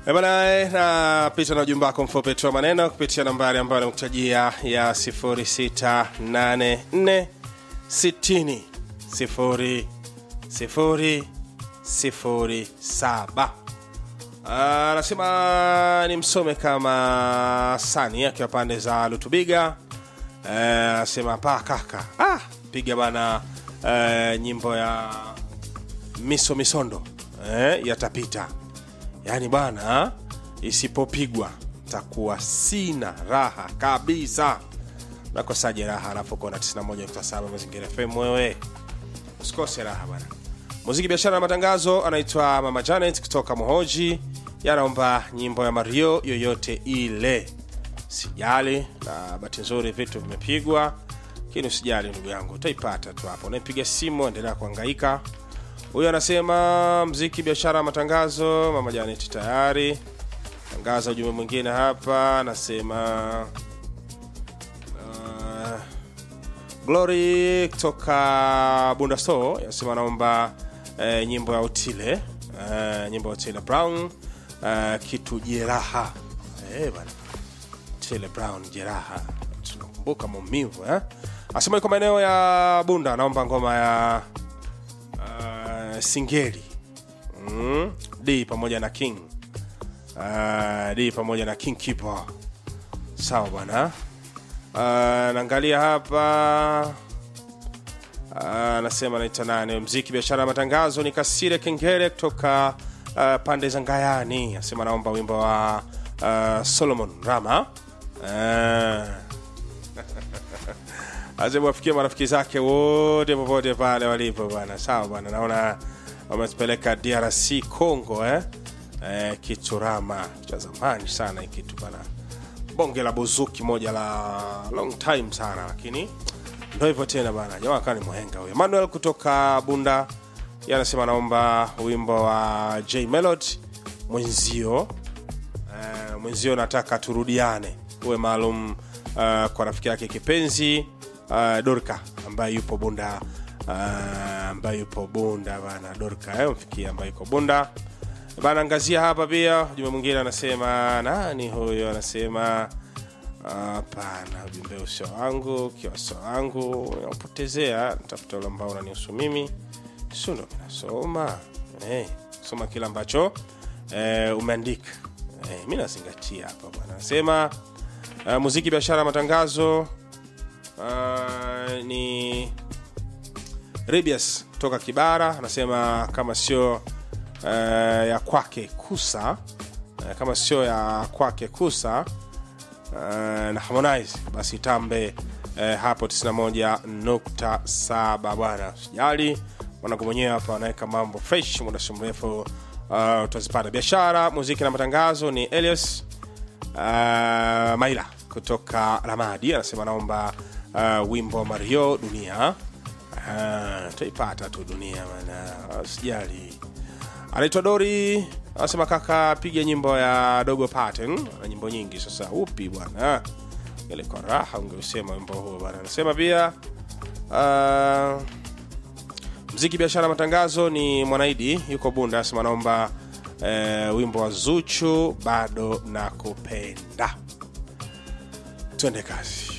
Eh, Bana, eh, napita na ujumbe wako mfupi tu wa maneno kupitia nambari ambayo nimekutajia ya 0684 60 0 0 0 7 anasema ni msome kama sani akiwa pande za lutubiga Eh, anasema pa kaka ah, piga bana eh, nyimbo ya miso misondo eh, yatapita yaani bwana isipopigwa takuwa sina raha kabisa nakosaje raha alafu kona 91.7 mazingira fm wewe usikose raha bana muziki biashara na matangazo anaitwa mama janet kutoka mohoji yanaomba nyimbo ya mario yoyote ile sijali na bahati nzuri vitu vimepigwa lakini usijali ndugu yangu utaipata tu hapo unaipiga simu endelea kuhangaika huyu anasema mziki biashara matangazo mama janet tayari tangaza ujumbe mwingine hapa anasema uh, glory kutoka bunda store anasema anaomba eh, nyimbo ya utile eh, nyimbo ya utile brown eh, kitu jeraha eh, bana Tile Brown jeraha, tunakumbuka maumivu eh? Asema iko maeneo ya Bunda, anaomba ngoma ya uh, Singeli mm? D pamoja na King uh, D pamoja na King Keeper. Sawa bwana. Uh, naangalia hapa uh, anasema naita nane mziki biashara ya matangazo ni Kasire Kengere kutoka uh, pande za Ngayani. Anasema naomba wimbo wa uh, Solomon Rama uh, azimwafikia marafiki zake wote popote pale walipo bwana sawa bwana naona wametupeleka drc congo eh? Eh, kiturama cha zamani sana hii kitu bana bonge la buzuki moja la long time sana lakini ndo hivyo tena bana jamaa kaa ni mwenga huyo manuel kutoka bunda yeye anasema naomba wimbo wa j melod mwenzio Eh, mwenzio nataka turudiane uwe maalum uh, kwa rafiki yake kipenzi uh, dorka ambaye yupo bunda uh, ambaye yupo bunda bana dorka eh, mfikia ambaye yuko bunda bana angazia hapa pia ujumbe mwingine anasema nani huyo anasema hapana ujumbe usio wangu ukiwa sio wangu unapotezea tafuta ule ambao unanihusu mimi sio ndo minasoma hey, soma kile ambacho eh, umeandika eh, mi nazingatia hapa bwana anasema uh, muziki biashara matangazo uh, ni ribias kutoka kibara anasema kama sio uh, ya kwake kusa uh, kama sio ya kwake kusa uh, na harmonize basi tambe uh, hapo 91.7 bwana sijali mwanangu mwenyewe hapa anaweka mambo fresh muda si mrefu uh, utazipata biashara muziki na matangazo ni elias uh, maila kutoka ramadi anasema naomba uh, wimbo wa mario dunia uh, taipata tu dunia mana sijali anaitwa dori anasema kaka piga nyimbo ya dogo pattern na nyimbo nyingi sasa upi bwana ile kwa raha ungeusema wimbo huo bwana anasema pia uh, mziki biashara matangazo ni mwanaidi yuko bunda anasema naomba eh, wimbo wa zuchu bado na kupenda twende kazi